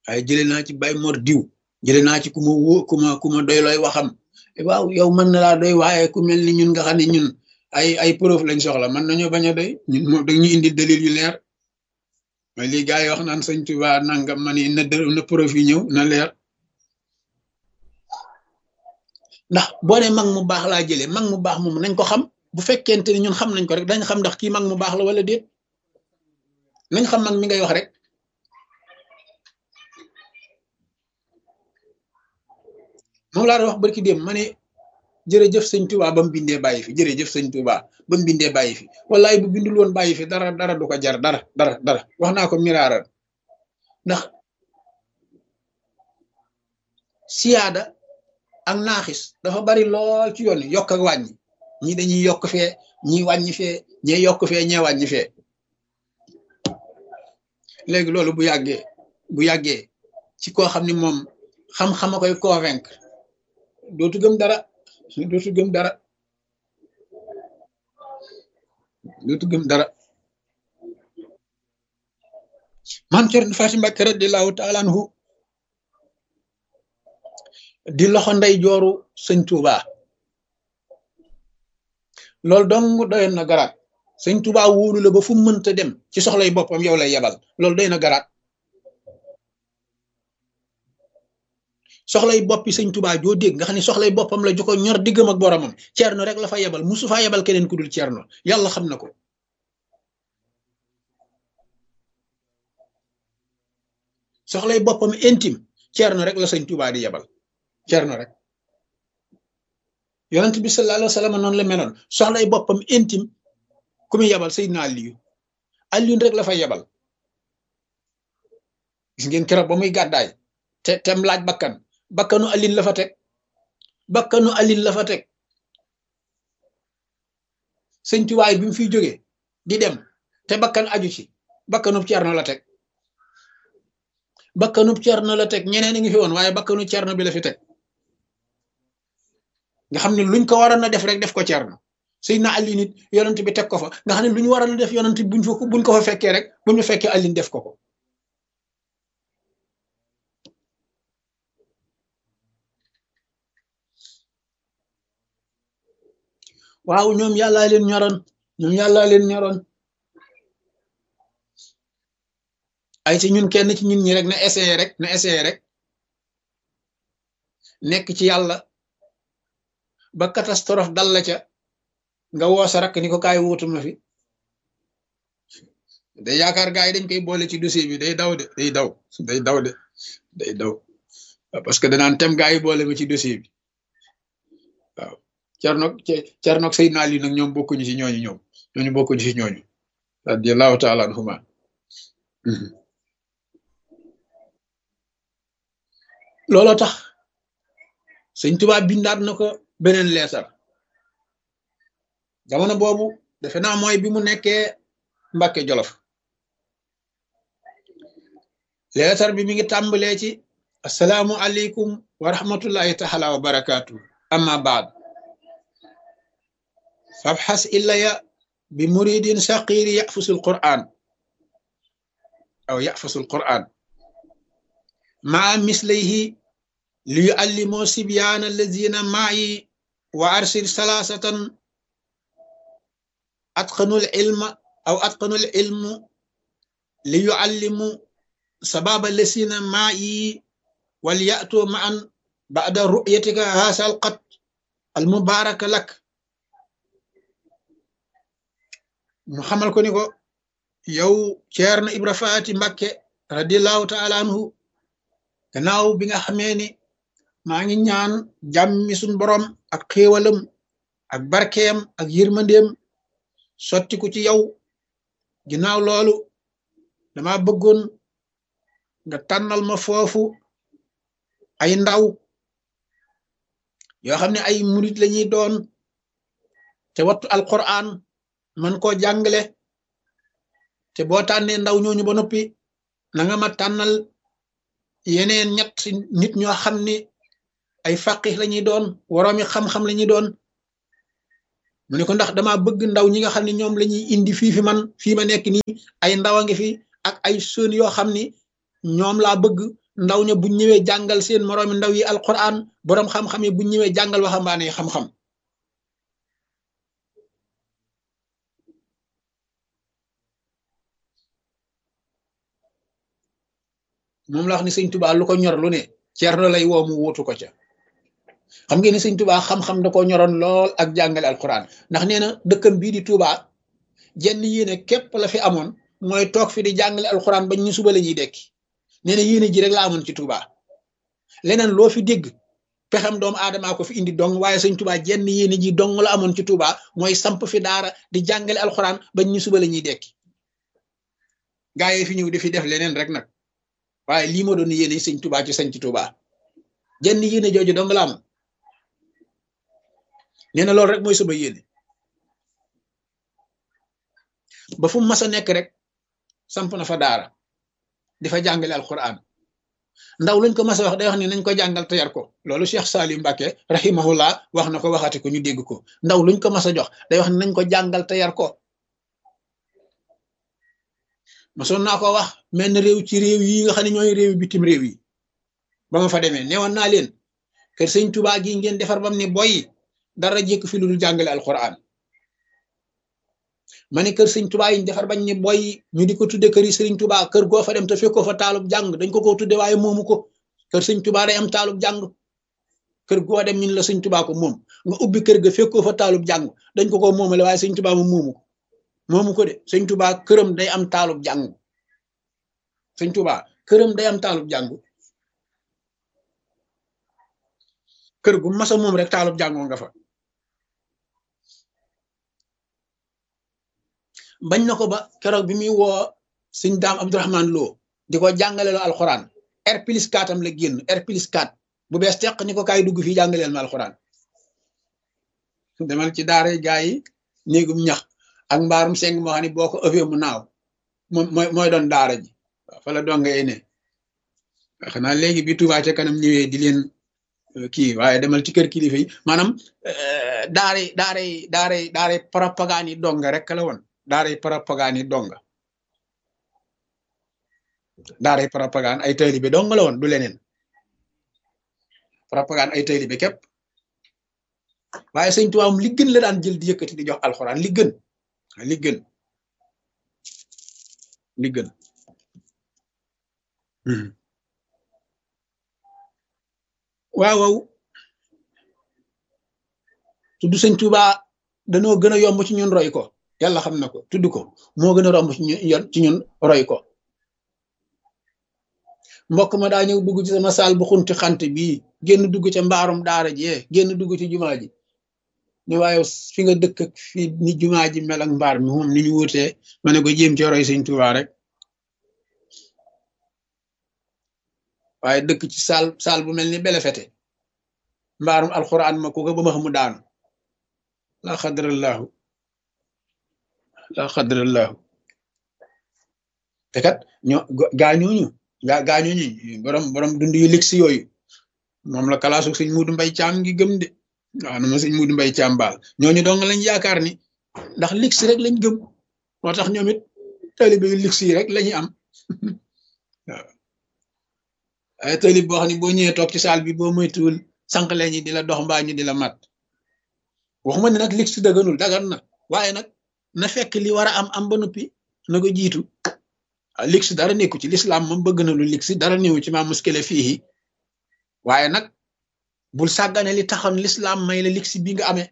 waaye jële naa ci bay mor diw jële naa ci ku ma wó ku ma ku ma doy looy waxam waaw yow mën na laa doy waaye ku mel ni ñun nga xam ne ñun ay ay preuve lañ soxla mën nañoo bañ a doy ñun moom dañu indi dalil yu leer mooy lii gars yi wax naan sëñ Tuba nangam man na na preuve yi ñëw na leer ndax boo ne mag mu baax laa jëlee mag mu baax moom nañ ko xam bu fekkente ni ñun xam nañ ko rek dañ xam ndax kii mag mu baax la wala déet nañ xam mag mi ngay wax rek moom laa doon wax barki dem ma ne jërëjëf sëñ Tuba ba mu bindee bàyyi fi jërëjëf sëñ Tuba ba mu bindee bàyyi fi wallaay bu bindul woon bàyyi fi dara dara du ko jar dara dara dara wax naa ko miraaral ndax siyaada ak naaxis dafa bari lool ci yoon yokk ak wàññi ñii dañuy yokk fee ñii wàññi fee ñee yokk fee ñee wàññi fee léegi loolu bu yàggee bu yàggee ci koo xam ni moom xam-xam a koy convaincre dootu gëm dara dootu gëm dara dootu gëm dara man Cerno Faati Mbàkke radiyallaahu taala anhu di loxo ndey jooru sëñ Tuuba loolu dong doyoon na garaat sëñ Tuuba wóolu la ba fu mënta dem ci soxlay boppam yow lay yebal loolu doy na garaat soxlay boppi sëñ Tuuba joo dégg nga xam ne soxlay boppam la ju ko ñor diggam ak boromam ceerno rek la fa yebal musu faa yebal keneen ku dul ceerno yàlla xam na ko soxlay boppam intime ceerno rek la sëñ Tuuba di yebal ceerno rek yonent bi sallallahu alayhi wa sallam noonu la meloon soxlay boppam intime ku muy yebal Seydina Aliyu Aliyu rek la fa yebal gis ngeen keroog ba muy gàddaay te tem laaj bakkan bakkanu alin la fa teg bakkanu alin la fa teg sëñ tuwaay bi mu fiy jógee di dem te bakkan aju ci bakkanub cerno la teg bakkanub cerno la teg ñeneen a ngi fi woon waaye bakkanu cerno bi la fi teg nga xam ne luñ ko waroon a def rek def ko cerno sëñ na alin it yonent bi teg ko fa nga xam ne lu ñu waroon a def yonent buñ fa buñ ko fa fekkee rek buñ fa fekkee alin def ko ko waaw ñoom yàllaa leen ñoroon ñoom yàllaa leen ñoroon ay ci ñun kenn ci ñun ñi rek na essayé rek na essayé rek nekk ci yàlla ba catastrophe dal la ca nga woo sa rakk ni ko kaay wuutuma fi day yaakaar gaa yi dañ koy boole ci dossier bi day daw de day daw day daw de day daw parce que danaan tem gaa yi boole ma ci dossier bi waaw Cernoog Cernoog Seydina Ali nag ñoom bokkuñu ci ñooñu ñoom ñooñu bokkuñu ci ñooñu radiyallahu taala anhuma looloo tax sëñ Tuubaa bindaat na ko beneen leetar jamono boobu defe naa mooy bi mu nekkee Mbàkke Jolof leetar bi mi ngi tàmbalee ci asalaamu aleykum wa rahmatullahi taala wa barakaatu amma baad fabxas illaya bi muridin saqiri yaxfusu alquran aw yaxfusu alquran maa mislayhi li yuallimoo sibyaana allazina maayi wa arsil salaasatan atqanul ilma aw atqanul ilmu li yuallimu sababa lasina maayi wal ya'tu ma'an ba'da ru'yatika haasa alqat almubaraka lak mu xamal ko ni ko yow Ceerno Ibra Faati Mbakke radiallahu taala anhu gannaaw bi nga xamee ni maa ngi ñaan jàmmi suñ borom ak xéewalam ak barkeem ak yërmandeem sottiku ci yow ginnaaw loolu dama bëggoon nga tànnal ma foofu ay ndaw yoo xam ne ay murit lañuy doon te wattu alquran man koo jàngale te boo tànnee ndaw ñooñu ba noppi na nga ma tànnal yeneen ñett nit ñoo xam ni ay faqih lañuy doon woroomi xam-xam lañuy doon mu ne ko ndax dama bëgg ndaw ñi nga xam ne ñoom lañuy indi fii fi man fii ma nekk nii ay ndaw a ngi fi ak ay sën yoo xam ni ñoom laa bëgg ndaw ña buñ ñëwee jàngal seen moroomi ndaw yi alquran boroom xam-xam yi buñ ñëwee jàngal waxambaane yi xam-xam moom la wax ni sëñ tubaa lu ko ñor lu ne ceerno lay woo mu wuutu ko ca xam ngeen ni sëñ tubaa xam-xam da ko ñoroon lool ak jàngale alquran ndax nee na dëkkam bii di tubaa jenn yéene képp la fi amoon mooy toog fi di jàngale alquran bañ ñu suba la ñuy dekki nee na yéene ji rek la amoon ci tubaa leneen loo fi dégg pexem doomu aadamaa ko fi indi dong waaye sëñ tubaa jenn yéene ji dong la amoon ci tubaa mooy samp fi daara di jàngale alquran bañ ñu suba la ñuy dekki gaa yi fi ñëw di fi def leneen rek nag waaye lii ma doon yéene sëñ tubaa ci sañ ci tubaa jenn yéene jooju dong la am nee na loolu rek mooy sama yéene ba fu mu mas a nekk rek samp na fa daara di fa jàngale alquran ndaw luñ ko mas a wax day wax ni nañ ko jàngal te yar ko loolu Cheikh Salim Mbacke rahimahullah wax na ko waxati ko ñu dégg ko ndaw luñ ko mas a jox day wax ni nañ ko jàngal te yar ko masoon naa ko wax mel ni réew ci réew yi nga xam ne ñooy réew bitim réew yi ba ma fa demee newoon naa leen kër sëñ Tuubaa gi ngeen defar bam ni boy dara jékk fi lu dul jàngale alquran ma ne kër sëñ Tuubaa yi ñu defar bañ ni boy ñu di ko tudde kër yi sëriñ Tuubaa kër goo fa dem te fekkoo fa taalub jàng dañ ko ko tudde waaye moomu ko kër sëñ Tuubaa day am taalub jàng kër goo dem ñun la sëñ Tuubaa ko moom nga ubbi kër ga fekkoo fa taalub jàng dañ ko ko moomale waaye sëñ Tuubaa moom moomu ko moomu ko de sëñ Tuubaa këram day am taalub jàng sëñ Tuubaa këram day am taalub jàng kër gu masa moom rek taalub jàngoo nga fa bañ na ko ba keroog bi muy woo sëñ daam Abdourahman Lo di ko jàngale loo alxuraan R plus 4 am la génn R plus 4 bu bees teq ni ko kaay dugg fii jàngaleel ma alxuraan demal ci daara gaa yi néegum ñax ak mbaarum seng moo xam ne boo ko ëffee mu naaw moom mooy mooy doon daara ji waaw fa la dongee ne xanaa léegi bi Touba ca kanam ñëwee di leen kii waaye demal ci kër kilifa yi maanaam daara daara daara daara propagande yi donga rek la woon daara propagande yi donga daara propagande ay taalibe dong la woon du leneen propagande ay taalibe képp waaye sëñ Tuubaa li gën la daan jël di yëkkati di jox alxuraan li gën li gën li gën waaw waaw tudd sëñ Tuubaa danoo gën a yomb ci ñun roy ko yàlla xam na ko tudd ko moo gën a romb ci ñun ci ñun roy ko mbokk ma daa ñëw dugg ci sama saal bu xunti xant bii génn dugg ca mbaarum daara ji génn dugg ci jumaa ji ne waaye fi nga dëkk ak fi ni jumaa ji mel ak mbaar mi moom ni ñu wutee ma ne ko jéem ci roy sëñ Tuubaa rek waaye dëkk ci saal saal bu mel ni belefete mbaarum alxuraan ma ku ko ba ma xamu daanu la xadrallahu la xadrallahu te kat ñoo gaañooñu gaa gaañooñu borom borom dund yu ligsi yooyu moom la kalaasu sëñ Muudu Mbay Caam ngi gëm de waaw na ma sëñ Muudu Mbay Caam baal ñooñu dong lañ yaakaar ni ndax ligsi rek lañ gëm moo tax ñoom it taalibe yu ligsi yi rek lañuy am waaw ay taalib boo xam ne boo ñëwee toog ci saal bi boo moytuwul sànq ñi di la dox mbaa ñu di la mat waxuma ne nag ligsi daganul dagan na waaye nag na fekk li war a am am ba noppi na ko jiitu ligsi dara nekku ci lislaam moom bëgg na lu ligsi dara néewu ci maa muskile fii waaye nag bul sàggane li taxoon lislaam may la ligsi bi nga amee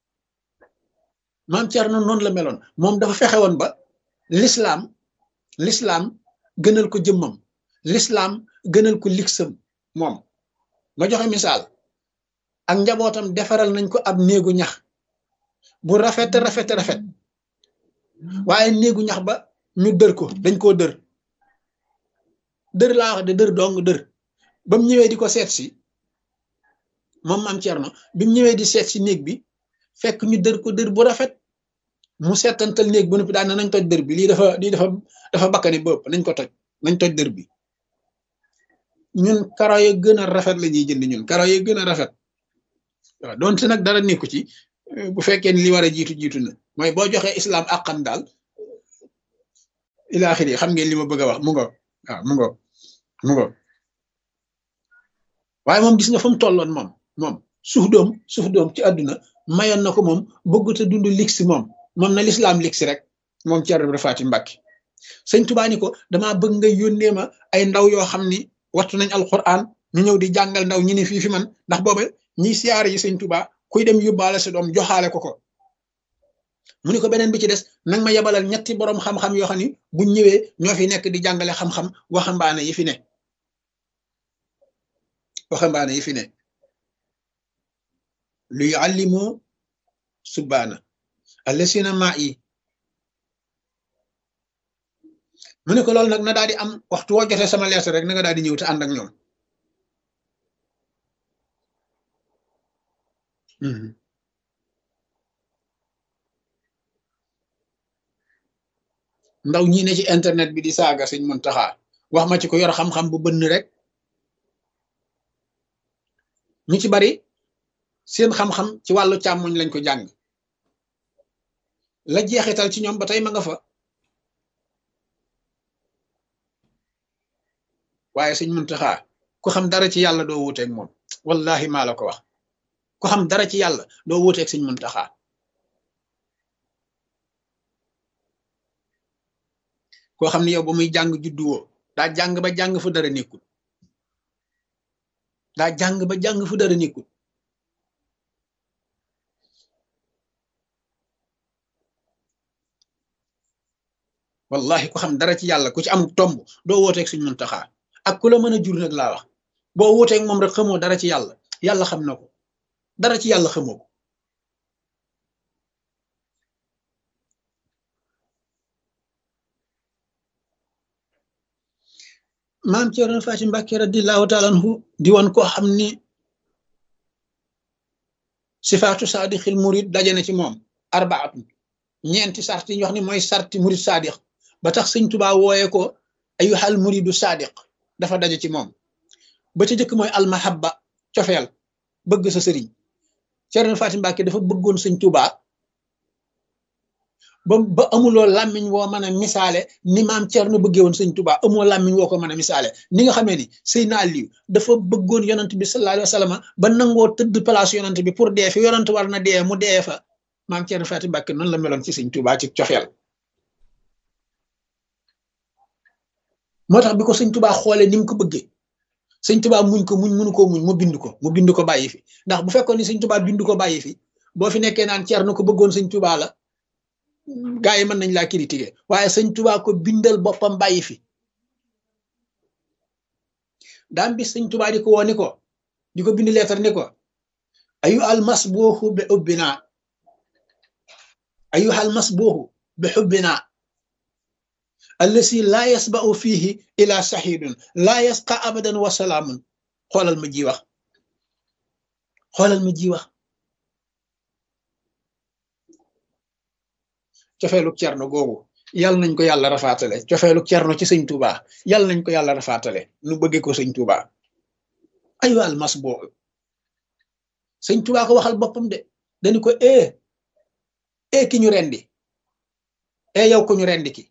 maam Cerno noonu la meloon moom dafa fexe woon ba lislaam lislaam gënal ko jëmmam lislaam gënal ko ligsam moom ma joxe misaal ak njabootam defaral nañ ko ab néegu ñax bu rafet rafet rafet waaye néegu ñax ba ñu dër ko dañ koo dër dër laa wax de dër dong dër ba mu ñëwee di ko seet si moom maam Cerno bi mu ñëwee di seet si néeg bi fekk ñu dër ko dër bu rafet mu seetantal néeg bu noppi daan nañ toj dër bi lii dafa lii dafa dafa bakkani bëpp nañ ko toj nañ toj dër bi ñun karo ya gën a rafet la ñuy jënd ñun karo ya gën a rafet waaw donte nag dara nekku ci bu fekkee ni li war a jiitu jiitu na mooy boo joxee islam àqan daal ilaaxiri xam ngeen li ma bëgg a wax mu ngo waaw mu ngo mu ngo waaye moom gis nga fa mu tolloon moom moom suuf doom suuf doom ci àdduna mayoon na ko moom bëggut a dund lix moom moom na lislaam lix rek moom Ceerno Ibra Faati Mbàkke sëñ Tuubaa ni ko damaa bëgg nga yónnee ma ay ndaw yoo xam ni wattu nañ alquran ñu ñëw di jàngal ndaw ñi ne fii fi man ndax booba ñiy siyaare yi sëñ Tuubaa kuy dem yóbbaale sa doom joxaale ko ko mu ni ko beneen bi ci des nag ma yebalal ñetti boroom xam-xam yoo xam ni buñ ñëwee ñoo fi nekk di jàngale xam-xam waxambaane yi fi ne waxambaane yi fi ne lu yuallimu subbaana allasina maa yi mu ne ko loolu nag na daal di am waxtu woo jotee sama lettre rek na nga daal di ñëw te ànd ak ñoom ndaw ñi ne ci internet bi di saaga sëñ Muntaxa wax ma ci ko yor xam-xam bu bënn rek ñu ci bari seen xam-xam ci wàllu càmmoñ lañ ko jàng la jeexital ci ñoom ba tey ma nga fa waaye sëñ Muntaxa ku xam dara ci yàlla doo wuuteeg moom wallahi maa la ko wax ku xam dara ci yàlla doo wuuteeg sëñ Muntaxa koo xam ne yow ba muy jàng juddu woo daa jàng ba jàng fu dara nekkul daa jàng ba jàng fu dara nekkul wallahi ku xam dara ci yàlla ku ci am tomb doo wooteeg suñ Muntaxa ak ku la mën a jur nag laa wax boo wooteeg moom rek xamoo dara ci yàlla yàlla xam na ko dara ci yàlla xamoo ko maam Ceerno Faati Mbàkke radiyallaahu taala anhu di woon koo xam ni sifaatu saadixil murid daje na ci moom arbaatu ñeenti sart yi ñu wax ni mooy sarti murid saadix ba tax sëñ Tubaa wooye ko ayyuhal muridu saadiq dafa daje ci moom ba ca jëkk mooy almahabba cofeel bëgg sa sëriñ Ceerno Faati Mbàkke dafa bëggoon sëñ Tubaa ba ba amuloo làmmiñ woo mën a misaale ni maam Ceerno bëggee woon sëñ Tuubaa amoo làmmiñ woo ko mën a misaale ni nga xamee ni Seydina Aliyu dafa bëggoon yonant bi sallallahu alayhi wa sallam ba nangoo tëdd place yonant bi pour dee fi yonant war na dee mu dee fa maam Ceerno Faati Mbàkke noonu la meloon ci sëñ Tuubaa ci coxeel moo tax bi ko sëñ Tuubaa xoolee ni mu ko bëggee sëñ Tuubaa muñ ko muñ mënu ko muñ mu bind ko mu bind ko bàyyi fi ndax bu fekkoon ni sëñ Tuubaa bind ko bàyyi fi boo fi nekkee naan Ceerno ko bëggoon sëñ Tuubaa la gaa yi mën nañ laa critiquer waaye sëñ Tuubaa ko bindal boppam bàyyi fi daam bi sëñ Tuubaa di ko woo ni ko di ko bind leetar ni ko ayu almas booxu bi xubbina ayu almas booxu bi xubbina allasi laa yasba'u fiihi ila saxiidun laa yasqa abadan wa salaamun xoolal ma ji wax xoolal ma ji wax cofeelu cerno googu yal nañ ko yàlla rafaatale cofeelu cerno ci sëñ Tuuba yal nañ ko yàlla rafaatale nu bëggee ko sëñ Tuuba ayu almas boobu sëñ Tuuba ko waxal boppam de dañu ko e e ki ñu rendi e yow ko ñu rendi ki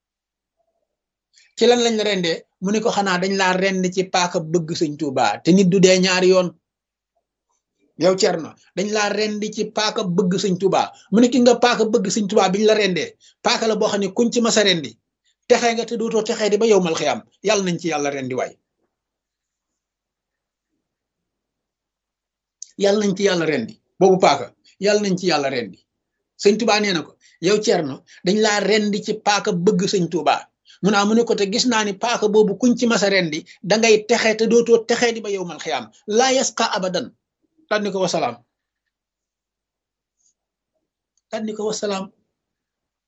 ci lan lañ la rendee mu ne ko xanaa dañ laa rend ci paaka bëgg sëñ Tuuba te nit du dee ñaari yoon yow Cerno dañ laa rendi ci paaka bëgg sëñ Tuuba mu ne ki nga paaka bëgg sëñ Tuuba biñ la rendee paaka la boo xam ne kuñ ci masa rendi texee nga te dootoo texee di ba yow mal xiyam yàlla nañ ci yàlla rendi waay yàlla nañ ci yàlla rendi boobu paaka yàlla nañ ci yàlla rendi sëñ Tuuba nee na ko yow Cerno dañ laa rendi ci paaka bëgg sëñ Tuuba mu naa mu ne ko te gis naa ni paaka boobu kuñ ci masa rendi dangay texee te dootoo texee di ba yow mal xiyam laa yasqa abadan tànni ko wasalaam tànni ko wasalaam